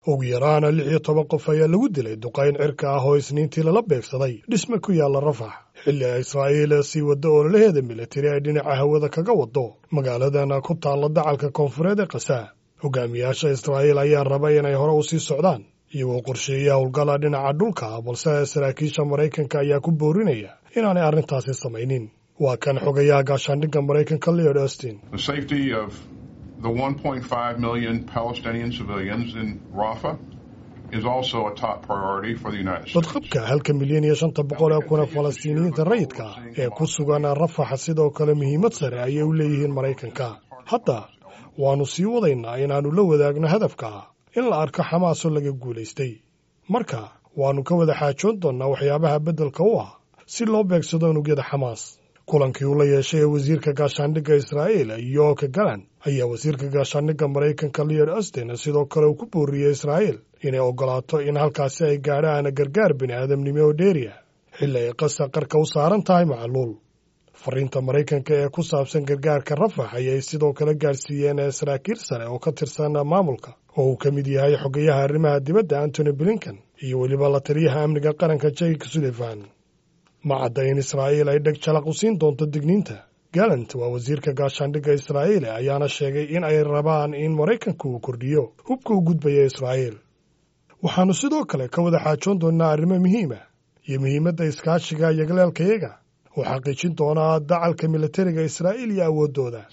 ugu yaraana lix iyo toban qof ayaa lagu dilay duqayn cirka ah oo isniintii lala beegsaday dhisme ku yaalla rafax xilli ay israa'iil sii waddo ololaheeda militari ay dhinaca hawada kaga waddo magaaladan ku taalla dacalka koonfureed ee khasaa hogaamiyaasha israa'iil ayaa raba inay hore u sii socdaan iyagoo qorsheeya howlgala dhinaca dhulka balse saraakiisha maraykanka ayaa ku boorinaya inaanay arrintaasi samaynin waa kan xogayaha gaashaandhigga maraykanka leod austin the 1.5 million Palestinian civilians in Rafah is also a top priority for the United States. badqabka halka milyan iyo shanta boqol ee kuna falastiiniyiinta rayidka ee ku sugan rafaxa sidoo kale muhiimad sare ayay u leeyihiin maraykanka hadda waannu sii wadaynaa inaannu la wadaagno hadafka in la arko xamaasoo laga guulaystay marka waannu ka wada xaajoon doonnaa waxyaabaha beddelka u ah si loo beegsado unugyada xamaas kulankii uu la yeeshay ee wasiirka gaashaandhigga israa'iil yoka galan ayaa wasiirka gaashaandhigga maraykanka leod austin sidoo kale uu ku booriyey israa'iil inay oggolaato in halkaasi ay gaadhaan gargaar bini aadamnimo oo dheeriya xilli ay qasa qarka u saaran tahay macluul fariinta maraykanka ee ku saabsan gargaarka rafax ayay sidoo kale gaadhsiiyeen saraakiil sare oo ka tirsan maamulka oo uu ka mid yahay xogayaha arrimaha dibadda antony blinken iyo weliba la taliyaha amniga qaranka jake sullivan ma cadda in israa'iil ay dheg jalaq u siin doonto digniinta galant waa wasiirka gaashaandhigga israa'iil ayaana sheegay in ay rabaan in maraykanku uu kordhiyo hubka u gudbaya israa'iil waxaannu sidoo kale ka wada xaajoon doonnaa arrimo muhiima iyo muhiimadda iskaashiga iyo galeelkayaga oo xaqiijin doonaa dacalka militariga israa'iil iyo awooddooda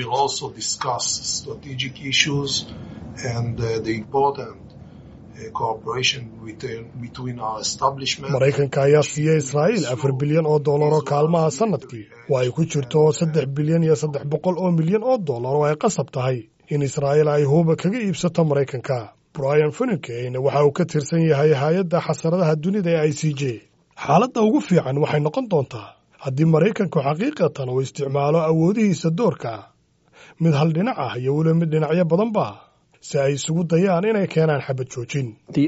maraykanka ayaa siiyey israa'iil afar bilyan oo dollar oo kaalmaha sannadkii oo ay ku jirto saddex bilyan iyo saddex boqol oo milyan oo dollar oo ay qasab tahay in israa'iil ay huuba kaga iibsato maraykanka brian funikeyn waxa uu ka tirsan yahay hay-adda xasaradaha dunida ee i c j xaaladda ugu fiican waxay noqon doontaa haddii maraykanku xaqiiqatan uu isticmaalo awoodihiisa doorka mid hal dhinac ah iyo weliba mid dhinacyo badanba si ay isugu dayaan inay keenaan xabad joojin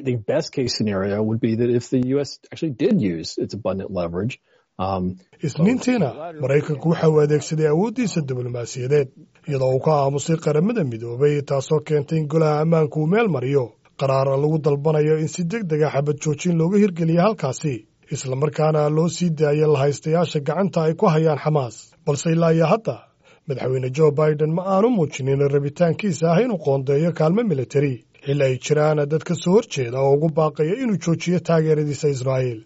isniintiina maraykanku waxa uu adeegsaday awooddiisa diblomaasiyadeed iyadoo uu ka aamusay qaramada midoobay taasoo keentay in golaha ammaanku uu meel mariyo qaraara lagu dalbanayo in si deg dega xabad joojin looga hirgeliya halkaasi islamarkaana loo sii daayo lahaystayaasha gacanta ay ku hayaan xamaas balse ilaa iyo hadda madaxweyne jo biden ma aanu muujinin rabitaankiisa ah inuu qoondeeyo kaalmo militari xilli ay jiraan dad ka soo horjeeda oo ugu baaqaya inuu joojiyo taageeradiisa israa'iil